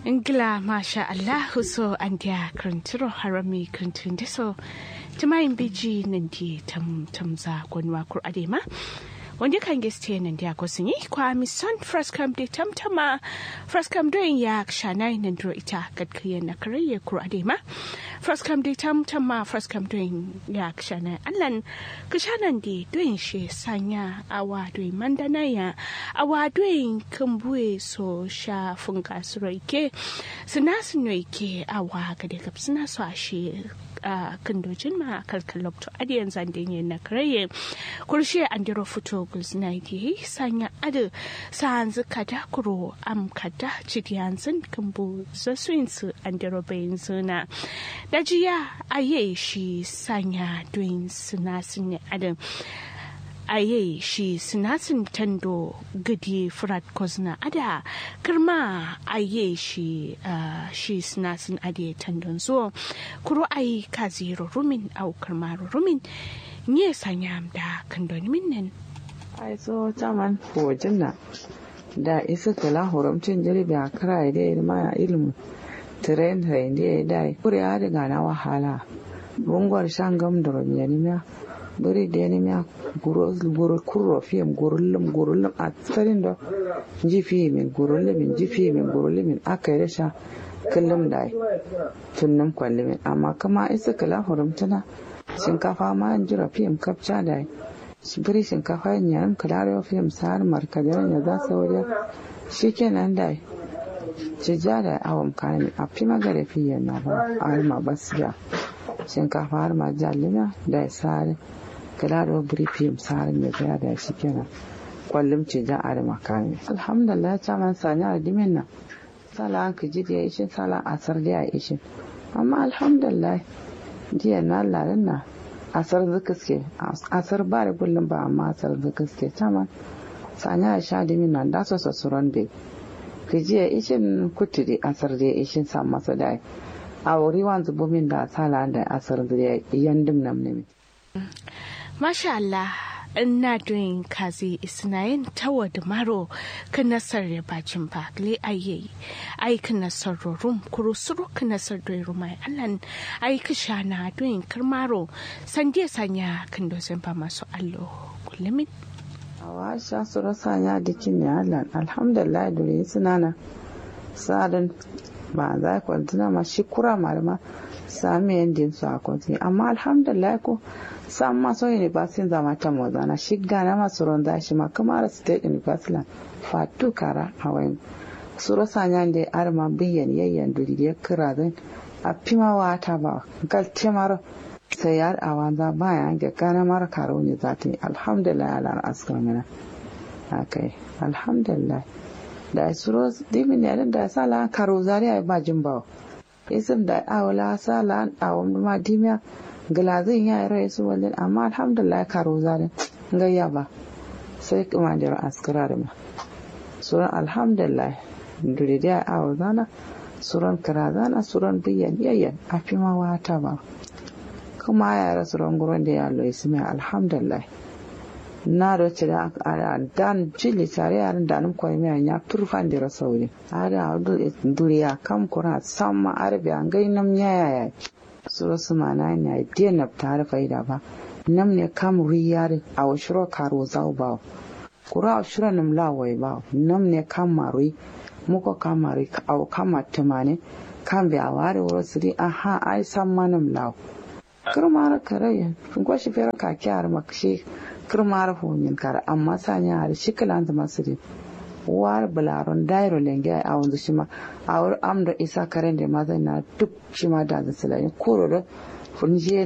Ingila masha Allahu so an dia kranturo harami krantun so tumayin biji nan di tam tamza gwanwa kur adema wanda kan geste nan dia ko sun yi kwa mi son first come de tam tama first come doing ya shanai nan dro ita gadkiyan na karaye kur adema first come de tam tama first come doing ya shanai allan kishanan di doing shi sanya awa doing mandana ya awa doing kumbuye so sha funga suroike suna sunoike awa gade gab suna so a shi a kandojin ma kalkalok to adiyan zandin yin na karaye kurshe an diro fito gulzina yi sanya adu sa hanzu kada kuro am kada cidiyan zin kambu zasuin su an diro bayin zuna da jiya aye shi sanya doin suna sun adam aye shi sinasin tando gadi frat kozna ada kirma aye shi uh, shi sinasin ade tandon zo kuro ayi kaziro rumin au kirmaro rumin nye sanyam da kandon minnan ai so taman hojin na da isa kala horamcin jiribi a kara da ma ilmu tren tren da da kure ya daga na wahala bungwar shangam da romiyaniya bari da ya miya guru kurro fiyam gurullum gurullum a tsarin da ji fiye min gurullumin ji fiye min gurullumin aka yi rasha kullum da yi tunnum kwallumin amma kama isa kala hurumtana shinkafa ma an jira fiyam kapca da yi bari shinkafa yin yaran kalarewa fiyam sa'ar markadar ya za su wajen shi kenan da yi cija da awon kayan a fi magana fiye na ba a harma basiya shinkafa har ma jalina da ya sare kala da buri fim sare mai gaya da shi kenan kwallum ce jan are makami alhamdulillah ta man sani a dimin nan sala an ka ji da ya ishin sala asar da ya ishin amma alhamdulillah jiya na lalin na asar zukaske asar ba da kullum ba amma asar zukaske ta man sani a sha dimin nan da su sassuran bai ka jiya ishin kuturi asar da ya ishin sa masa da a wuri wanzu bumin da sala da asar da yandim nam ne Masha Allah ina doing kazi isnayin tawa da maro ka nasar ya bacin ba le aye ai ka nasar rum kuro suro ka nasar da rumai allan ai ka shana doing karmaro sande sanya kan dozen ba masu allo kullumin awa sha suro sanya dikin ne allan alhamdulillah dole sunana sadan ba za ku tuna ma shi kura malama sami yadda su a kwanci amma alhamdulillah ko sam ma so university zama ta mozana shi gana ma suron da shi ma kamar state university fatu kara a wayan suro sanya da arma biyan yayyan duri ya kira zan a fima wata ba gal temar sai yar a wanza bayan ga gana mara karo ne za ta yi alhamdulillah ala askar mana akai alhamdulillah da suro dimin ne da sala karo zari ai ba jin bawo isim da awla sala awon ma dimiya galazin ya yi rai su walin amma alhamdulillah karo zari gayya ba sai kuma da askara da ma suran alhamdulillah dure da awo zana suran karazana suran biyan yayyan a fi ma wata ba kuma ya rasu ranguran da ya lo ismi alhamdulillah na da ce da dan cili tare yaran da nan kwai mai ya turfan da rasauri ada duriya kam kura samma arbi an gai nam yaya ya sura su mana ne dia na tare faida ba nam ne kam riyar a washiro karo zau ba kura shura nam lawai ba nam ne kam marui muko kam marui au kama tumane kan bi aware wuro siri aha ai samma nam law kirmar kare gwashi fera ka kyar makshi kirmar homin kar amma sanya har shikilan da masiri war bularon dairo lenge a wanzu shima a wurin amda isa karen da mazai na duk shima da zai koro da funje